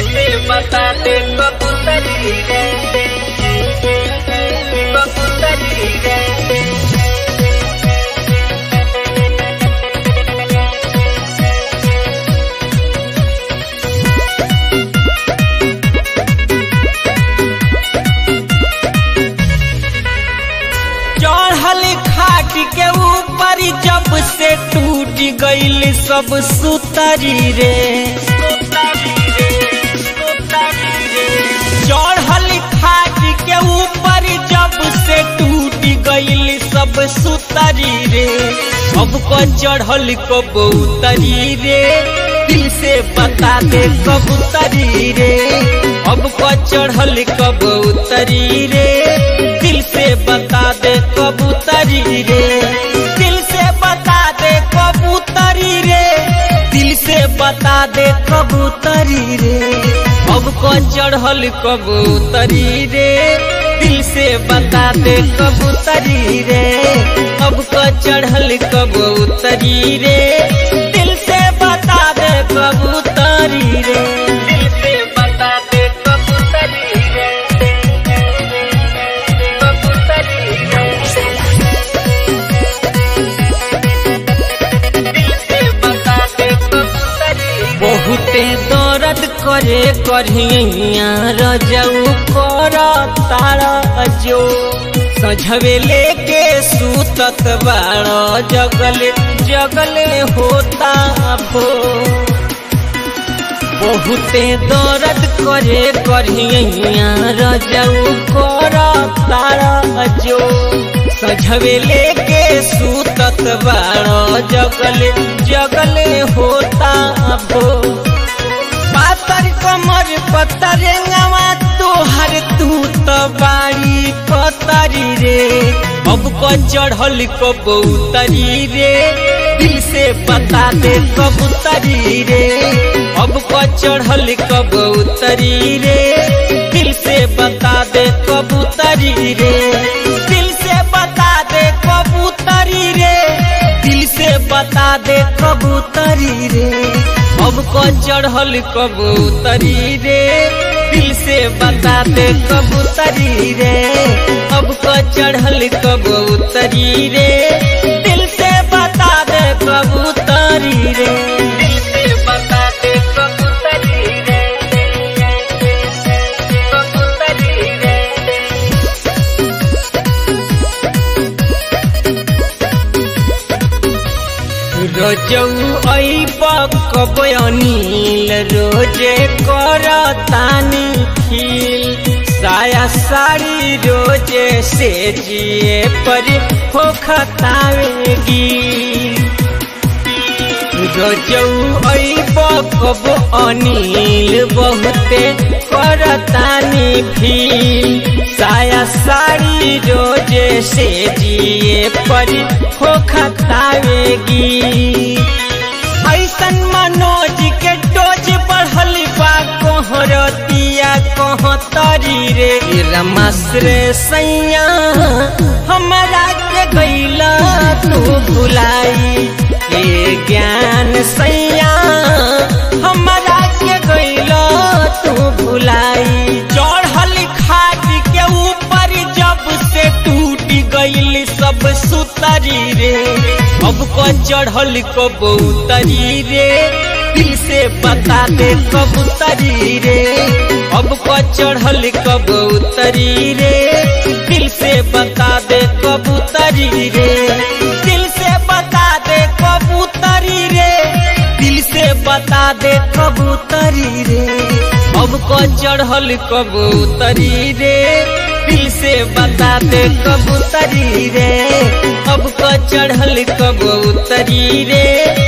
से बता दे कबूतरी रे कबूतरी रे चढ़ल खाट के ऊपर जब से टूट गईल सब सुतरी रे चढ़ल खाट के ऊपर जब से टूट गईल सब सुतरी रे अब को चढ़ल कबूतरी रे दिल से बता दे कबूतरी रे अब को चढ़ल कबूतरी रे दिल से बता दे कबूतरी रे दिल से बता दे कबूतरी रे दिल से बता दे कबूतरी रे अब को चढ़ल कबूतरी रे दिल से बता दे कबूतरी रे अब को चढ़ल कबूतरी रे दिल से बता दे कबूतरी रे दिल से बता दे कबूतरी रे कबूतरी रे दिल से बता दे कबूतरी रे बहुते दर्द करे करिया रजऊ कर तारा जो सझवे लेके सूतत बाड़ जगले जगले होता भो बहुते दर्द करे करिया रजऊ कर तारा जो सझवे लेके सूतत बाड़ जगले जगले होता भो पातर कमर पतरंगवा तोहर तू तो बाड़ी पतरी रे अब को चढ़ल कबूतरी रे दिल से बता दे कबूतरी रे अब को चढ़ल कबूतरी रे दिल से बता दे कबूतरी रे दिल से बता दे कबूतरी रे दिल से बता दे कबूतरी रे अब को चढ़ल कबूतरी रे दिल से बता दे कबूतरी रे अब को चढ़ल कबूतरी रे दिल से बता दे कबूतरी रे दिल से बता दे कबूतरी रे कबूतरी रे रोजौ ऐब कब अनिल रोजे कर तानी खिल साया साड़ी रोजे से जिए पर हो खतावेगी रोजौ ऐब कब अनिल बहुते कर तानी भील साया साड़ी रोजे से जिए पर हो खतावेगी ऐसन मनोज के डोज बढ़ल बा कोहरतिया कोहतरी रे रमाश्रे सैया हमरा के गैला तू भुलाई ए ज्ञान सैया हमरा के गैला तू भुलाई चढ़ल खाट के ऊपर जब से टूट गईल सब सुतरी रे अब को चढ़ल कबूतरी रे दिल से बता दे कबूतरी रे अब को चढ़ल कबूतरी रे दिल से बता दे कबूतरी रे दिल से बता दे कबूतरी रे दिल से बता दे कबूतरी रे अब को चढ़ल कबूतरी रे दिल से बता दे कबूतरी रे अब को चढ़ल कबूतरी रे